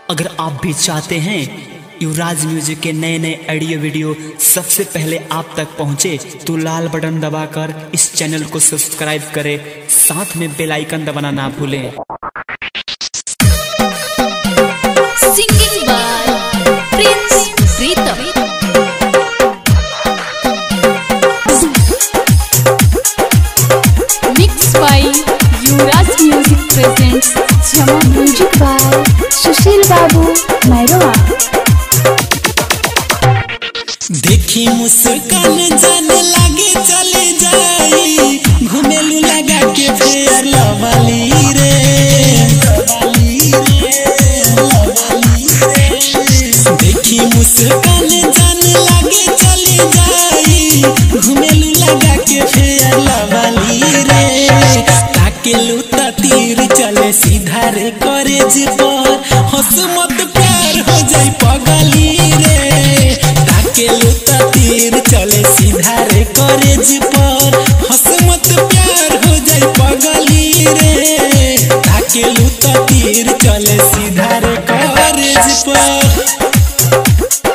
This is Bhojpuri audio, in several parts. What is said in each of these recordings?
अगर आप भी चाहते हैं युवराज म्यूजिक के नए नए ऑडियो वीडियो सबसे पहले आप तक पहुंचे तो लाल बटन दबाकर इस चैनल को सब्सक्राइब करें साथ में बेल आइकन दबाना ना भूलें Singing by Prince Pritam. Mixed by Yuvraj Music presents Jama Music by Sushil Babu Mairoa. देखी मुस्कान जाने लागे चले जाई घुमेलू लगा के फेर लवली रे लवली रे लवली रे देखी मुस्कान जाने लागे चले जाई घुमेलू लगा के फेर लवली रे ताकेलू त तीर चले सीधा रे करे जी पर हंस मत प्यार हो जाई पगली रे ताकेलू त तीर चले सीधा रे करे जी पर हंस मत प्यार हो जाई पगली रे ताकेलू त तीर चले सीधा रे करे जी पर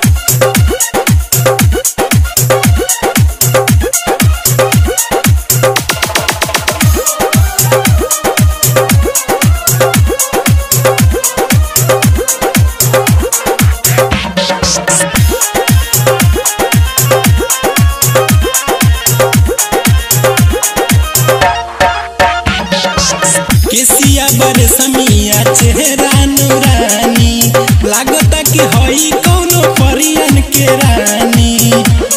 केसिया बड़े समिया चेहरा नूरानी लागता कि हई कौनो परियन के रानी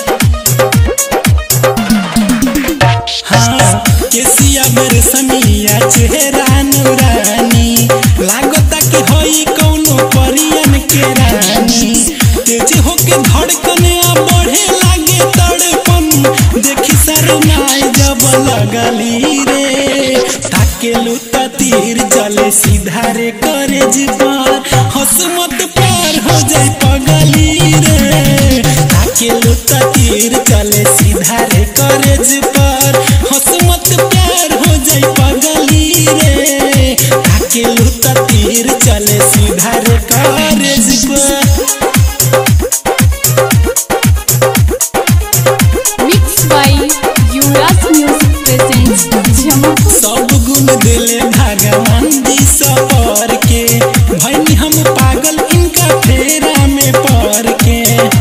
हाँ केसिया बड़े समिया चेहरा नूरानी लागता कि हई कौनो परियन के रानी तेज होके धड़कन आ बढ़े लागे तड़पन देखी सरनाई जब लगली रे ताकेलू त तीर चले सीधा रे करे पर हंस मत प्यार हो जाई पगली रे ताकेलू त तीर चले सीधा रे करे पर हंस मत प्यार हो जाई पगली रे ताकेलू त तीर चले सीधा रे करे पर Mixed by Yuvraj Music presents Jama सब गुण दिले भगवान जी सपर के भैनी हम पागल इनका फेरा में पड़ के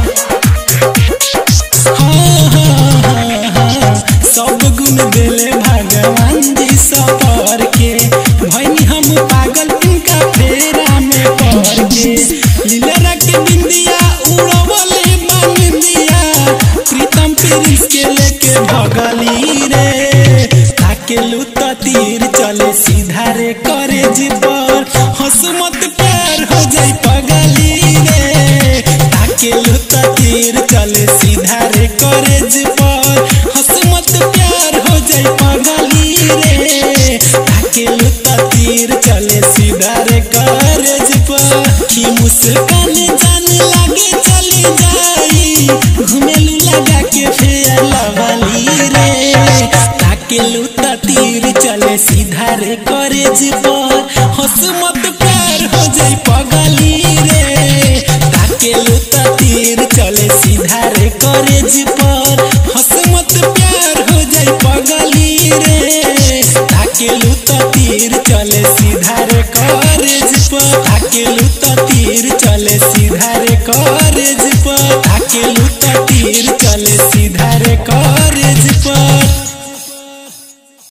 हाँ, हाँ, हाँ, हाँ, सब गुण दिले भगवान जी सपर के भैनी हम पागल इनका फेरा में पड़ के लीला के बिंदिया उड़वले बांदिया प्रीतम प्रिंस के लेके भगली रे ताकेलू त तीर चले सीधा रे करे जी पर हंस मत प्यार हो जाई पगली रे ताकेलू त तीर चले सीधा रे करे जी पर हंस मत प्यार हो जाई पगली रे ताकेलू त तीर चले सीधा रे करे जी पर की मुस्कान जाने लागे चली जाई घुमेलू लगा के फेर लवली रे ताकेलू त तीर चले सीधा रे करे जी पर हंस मत प्यार हो जाई पगली रे ताकेलू त तीर चले सीधा रे करे जी पर हंस मत प्यार हो जाई पगली रे ताकेलू त तीर चले सीधा रे करे जी पर ताकेलू त तीर चले सीधा